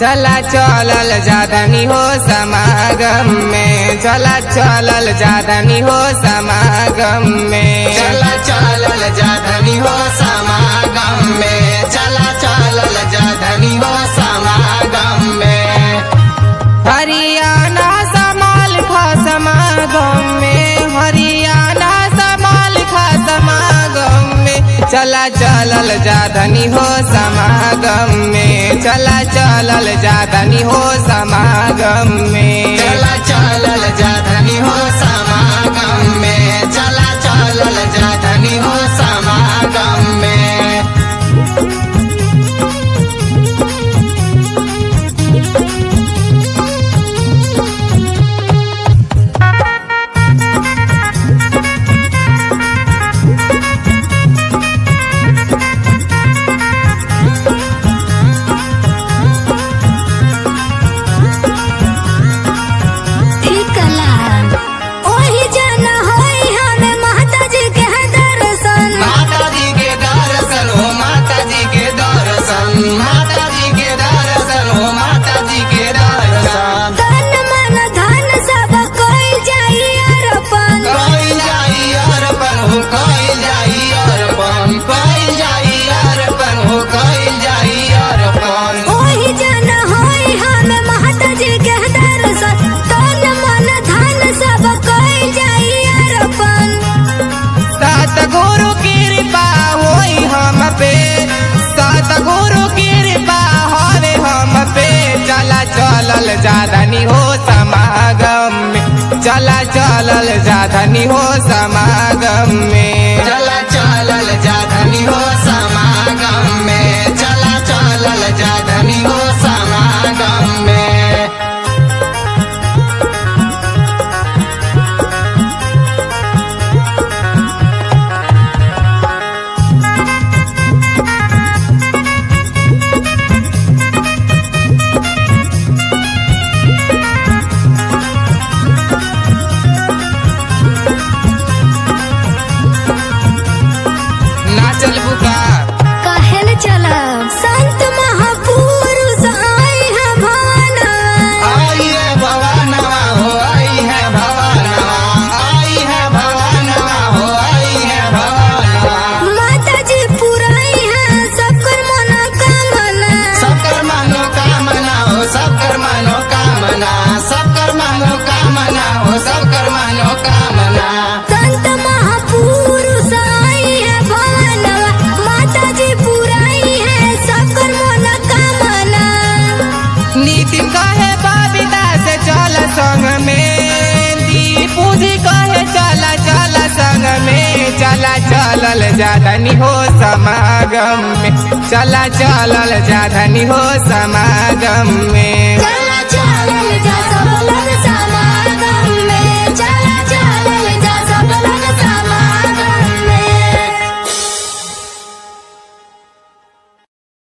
चला चलल जादनी हो समागम में चला चलल जादनी हो समागम में चला चलल जाधनी हो समागम में चला चलल जाधनी हो समागम में हरियाणा समाल खा समागम में हरियाणा समाल खा समागम में चला चलल जादनी हो समागम में चला चलल जादनी हो समागम में चला चलल जाधनी हो समागम में चला चलल जाधनी हो समागम में ठिकला ओही जन होई हमें माता जी के दर्शन माता जी के दर्शन हो माता जी के दर्शन माता जी के दर्शन हो माता जी के दर्शन तन मन धन सब कोई जाई अर्पण कोई जाई अर्पण हो कोई जाई अर्पण कोई जाई अर्पण हो कोई जाई अर्पण ओही जन होई हमें माता जी के दर्शन तन मन धन सब कोई जाई अर्पण सतगुरु कृपा होई हम पे सतगुरु कृपा होवे हम पे चला चलल जादनी हो समागम में चला चलल जादनी हो समागम में चला चलल जाधनी हो समागम में चला चलल जाधनी हो समागम में नाचल बुका कहल चलब संत महापुरुष आई है भवन आई है भवानवा हो आई है भवानवा आई है भवानवा हो आई है भवानवा माता जी पुराई है सबकर मनोकामना सबकर मनोकामना हो सबकर मनोकामना सबकर मनोकामना हो सबकर मनोकामना संत महापुरुष आई है भवनवा माता जी पुराई है सबकर मनोकामना नितिन कहे बबीता से चल संग में दीपू जी कहे चला चला संग में चला चलल जादनी हो समागम में चला चलल जादनी हो समागम में